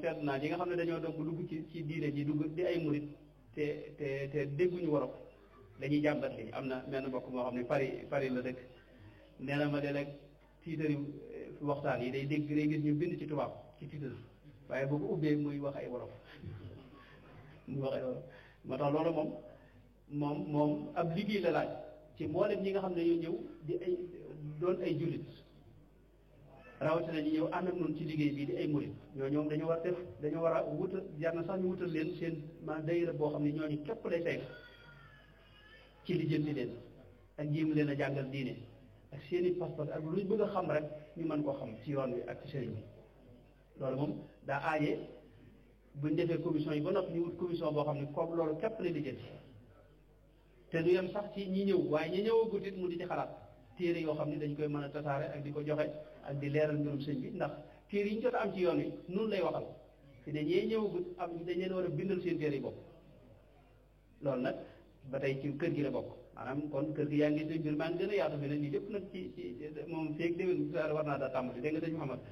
seetlu naa ñi nga xam ne dañoo dogg dugg ci ci diine ji dugg di ay murit te te te dégguñu wolof dañuy jàmbat li am na menn mbokk moo xam ne Paris Paris la dëkk nee na ma de rek tiitari waxtaan yi day dégg day gis ñu bind ci tubaab ci tiitar waaye boo ko ubbee muy wax ay wolof muy wax ay wolof moo tax loolu moom moom moom ab liggéey la laaj ci mboolem ñi nga xam ne ñoo ñëw di ay doon ay jullit rawatina ñu ñëw ànd ak noonu ci liggéey bii di ay murit ñoo ñoom dañoo war def dañoo war a wutal jar na sax ñu wutal leen seen maanaam dayra boo xam ne ñooñu képp lay sayf ci li jënti leen ak jéem leen a jàngal diine ak seen i pas-pas ak luñ bëgg a xam rek ñu mën koo xam ci yoon wi ak ci sëriñ bi loolu moom daa aaje buñ defee commission yi ba noppi ñu wut commission boo xam ne comme loolu képp lay lijjanti te du yem sax ci ñi ñëw waaye ñi ñëwagut it mu di ci xalaat téere yoo xam ne dañ koy mën a tasaare ak di ko joxe ak di leeral mbirum sëñ bi ndax téere yi ñu jot a am ci yoon wi noonu lay waxal fi ne ñee ñëwagut am dañ leen war a bindal seen téere yi bopp loolu nag ba tey ci kër gi la bokk maanaam kon kër gi yaa ngi sëñ mbir maa ngi gën a yaatu fi ne nii lépp nag ci ci moom feeg déwén war naa daa tàmbali dégg nga sëñ Mouhamad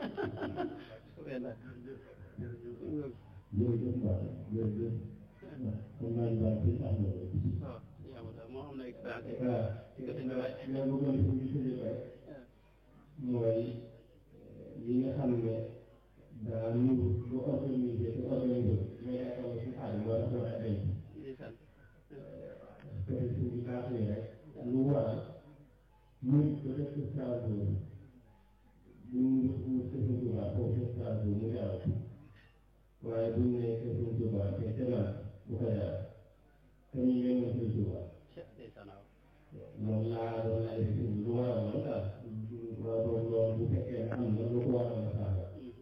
jërëjëf Mbacke jërëjëf kon naa ñu baax ci am na waaw yaa moo xam ne expérience waaw ci nga sëñ bi waaye mais bu doon suñu suñu rek mooy li nga xam ne daa nuru lu organisé te organisé mais yaakaar si xaalis moo tax wax ay ndeysaan te suñu baax ni rek lu waral muy ko def ci Strasbourg bu ñu mu sëñ Tuubaa foofu ci Strasbourg mu jaral waaye bu ñu nee sëñ Tuubaa te demal bu ko jaral te ñu yëngal sëñ Tuubaa ndeysaan waaw moom laa doon laaj lu waral lool daal waaw loolu loolu bu fekkee am na lu ko waral la saaga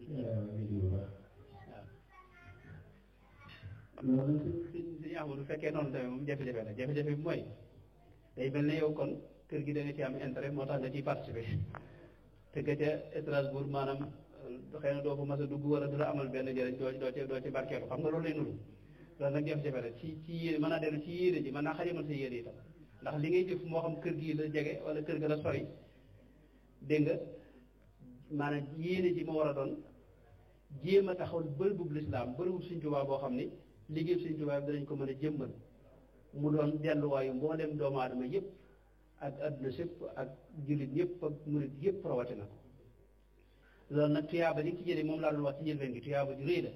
loolu suñ suñu amul bu fekkee noonu tamit moom jafe-jafe la jafe-jafe bi mooy day mel ne yow kon kër gi da nga ci am intérêt moo tax nga ciy participer te nga ca Strasbourg maanaam xëy na doo ko mas a dugg wala du la amal benn njëriñ doo doo ci doo ci barkeelu xam nga loolu lay nuru loolu nag jafe-jafe la ci ci yéene mën naa dellu ci yéene ji mën naa xajamal sa yéene itam ndax li ngay jëf moo xam kër gii la jege wala kër ga la sori dégg nga maanaam yéene ji moo war a doon jéem a taxawal bërëbub lislaam bërëbub Sëñ Tuubaa boo xam ni liggéey Sëñ Tuubaa bi danañ ko mën a jëmmal mu doon delluwaayu mboolem doomu aadama yëpp ak adduna sépp ak jullit ñëpp ak murit yëpp rawatina ko loolu nag tuyaaba li ci jëlee moom laa doon wax ci njëlbeen gi tuyaaba ju rëy la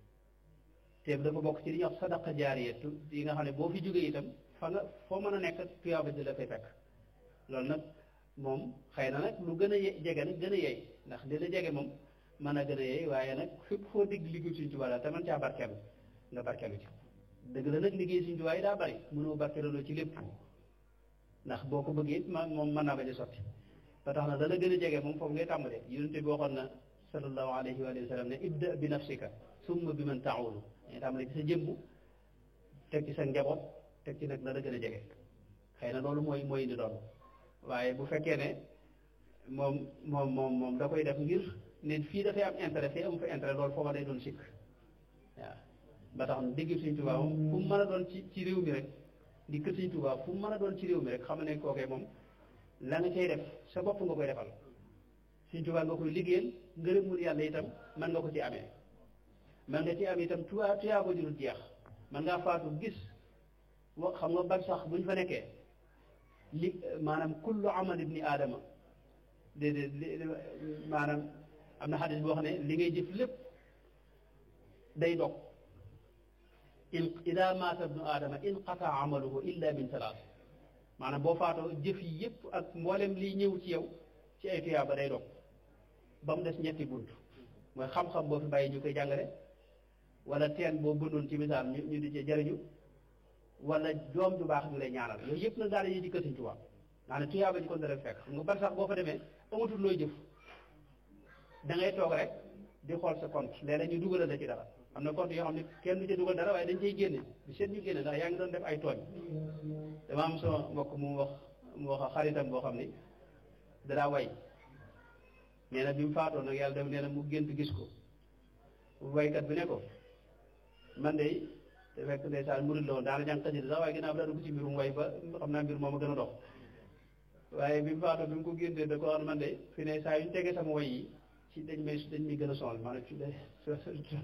te dafa bokk ci li ñuy wax sadaqa jaariya yi nga xam ne boo fi jógee itam fa nga foo mën a nekk tuyaaba di la fay fekk loolu nag moom xëy na nag lu gën a ye- jege nag gën a yey ndax li la jege moom mën a gën a yey waaye nag fépp foo dégg liggéey Sëñ Tuubaa daal te man caa barkeelu nga barkeelu ci dëgg la nag liggéey Sëñ Tuubaa yi daa bari mënoo barkeeloo ci lépp ndax boo ko bëggee it ma moom mën naa bañ a sotti ba tax na dala gën a jege moom foofu ngay tàmbalee yonente bi waxoon na sallallahu alayhi wa sallam ne ibda bi nafsika summa bi man taawulu ngay tàmbalee ci sa jëmbu teg ci sa njaboot teg ci nag la la gën a jege xëy na loolu mooy mooy indi doon waaye bu fekkee ne moom moom moom moom da koy def ngir ne fii dafay am intérêt fii amu fa intérêt loolu foofa day doon sikk waaw ba tax na dégg Sëñ Tuubaa moom fu mu mën a doon ci ci réew mi rek di kër Sëñ Tuubaa fu mu mën a doon ci réew mi rek xam ne kookee moom la nga cay def sa bopp nga koy defal Sëñ Tuubaa nga koy liggéeyal ngërëmul yàlla itam mën nga ko ci amee mën nga ci am itam tuyaa tuyaa ko jurul jeex mën ngaa faatu gis wa xam nga ban sax bu ñu fa nekkee li maanaam kullu amal ibni aadama déedéet maanaam am na xadis boo xam ne li ngay jëf lépp day dog in ida maata ibnu aadama inqata amaluhu illa min salaas maanaam boo faatoo jëf yi yëpp ak mboolem liy ñëw ci yow ci ay tuyaaba day dog ba mu des ñetti bunt mooy xam-xam boo fi bàyyi ñu koy jàngale wala teen boo bëndoon ci misaal ñu ñu di ci jariñu wala doom ju baax ñu lay ñaanal yooyu yëpp nag daal dañuy di kër Sëñ Tuubaa naa ne tuyaaba ji kon dara fekk xam nga bar sax boo fa demee amatul looy jëf da ngay toog rek di xool sa compte léeg-léeg ñu dugalal la ci dara am na compte yoo xam ne kenn du ci dugal dara waaye dañ cay génne bi seet ñu génne ndax yaa ngi doon def ay tooñ dama am sama mbokk mu wax mu wax xaritam boo xam ni danaa way nee na bi mu faatoo nag yàlla def nee na mu gént gis ko waykat bi ne ko man de te fekk ndeysaan murid la woon daana jàng xasida sax waaye ginnaaw bi daa dugg ci mbirum way ba xam naa mbir moom a gën a dox waaye bi mu faatoo bi mu ko géntee da ko wax man de fi ne saa yu ñu tegee sama way yi ci dañ may dañ may gën a sonal maanaam ci